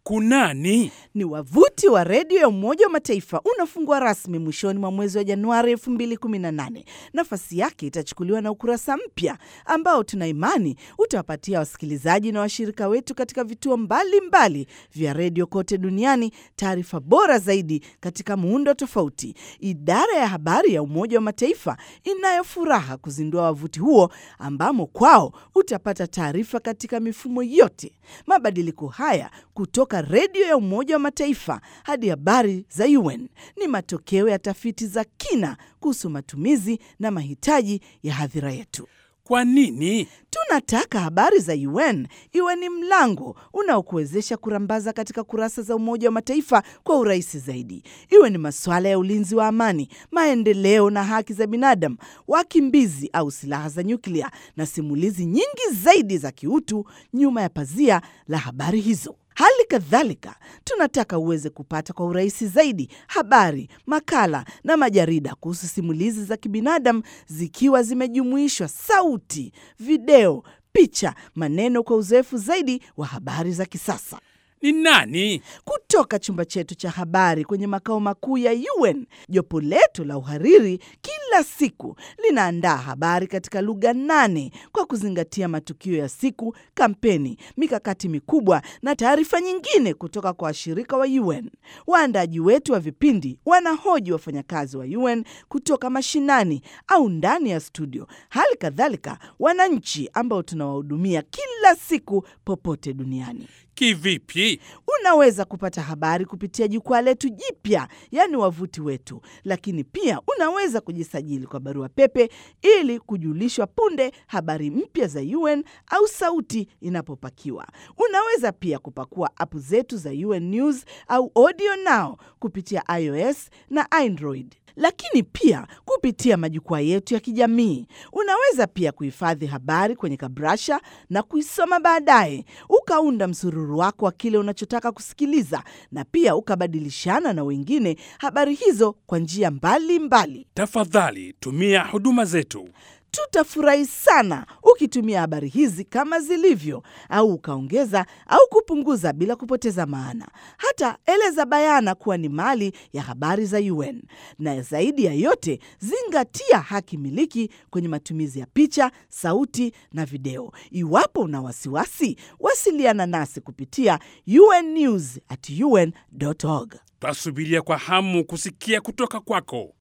Kunani? Ni wavuti wa redio ya Umoja wa Mataifa unafungua rasmi mwishoni mwa mwezi wa Januari 2018. Nafasi yake itachukuliwa na ukurasa mpya ambao tuna imani utawapatia wasikilizaji na washirika wetu katika vituo mbalimbali mbali vya redio kote duniani taarifa bora zaidi katika muundo tofauti. Idara ya habari ya Umoja wa Mataifa inayo furaha kuzindua wavuti huo ambamo kwao utapata taarifa katika mifumo yote. Mabadiliko haya kutoka redio ya Umoja wa Mataifa hadi habari za UN ni matokeo ya tafiti za kina kuhusu matumizi na mahitaji ya hadhira yetu. Kwa nini? Tunataka habari za UN iwe ni mlango unaokuwezesha kurambaza katika kurasa za Umoja wa Mataifa kwa urahisi zaidi, iwe ni masuala ya ulinzi wa amani, maendeleo na haki za binadamu, wakimbizi au silaha za nyuklia, na simulizi nyingi zaidi za kiutu nyuma ya pazia la habari hizo. Hali kadhalika tunataka uweze kupata kwa urahisi zaidi habari, makala na majarida kuhusu simulizi za kibinadamu zikiwa zimejumuishwa sauti, video, picha, maneno kwa uzoefu zaidi wa habari za kisasa. Ni nani? Kutoka chumba chetu cha habari kwenye makao makuu ya UN, jopo letu la uhariri kila siku linaandaa habari katika lugha nane kwa kuzingatia matukio ya siku, kampeni, mikakati mikubwa na taarifa nyingine kutoka kwa washirika wa UN. Waandaji wetu wa vipindi wanahoji wafanyakazi wa UN kutoka mashinani au ndani ya studio, hali kadhalika wananchi ambao tunawahudumia kila siku popote duniani. Kivipi? Unaweza kupata habari kupitia jukwaa letu jipya, yaani wavuti wetu, lakini pia unaweza kujisajili kwa barua pepe ili kujulishwa punde habari mpya za UN au sauti inapopakiwa. Unaweza pia kupakua apu zetu za UN News au Audio Now kupitia iOS na Android lakini pia kupitia majukwaa yetu ya kijamii. Unaweza pia kuhifadhi habari kwenye kabrasha na kuisoma baadaye, ukaunda msururu wako wa kile unachotaka kusikiliza, na pia ukabadilishana na wengine habari hizo kwa njia mbalimbali. Tafadhali tumia huduma zetu. Tutafurahi sana ukitumia habari hizi kama zilivyo, au ukaongeza au kupunguza bila kupoteza maana. Hata eleza bayana kuwa ni mali ya habari za UN. Na zaidi ya yote, zingatia haki miliki kwenye matumizi ya picha, sauti na video. Iwapo una wasiwasi, wasiliana nasi kupitia unnews at un.org. Twasubiria kwa hamu kusikia kutoka kwako.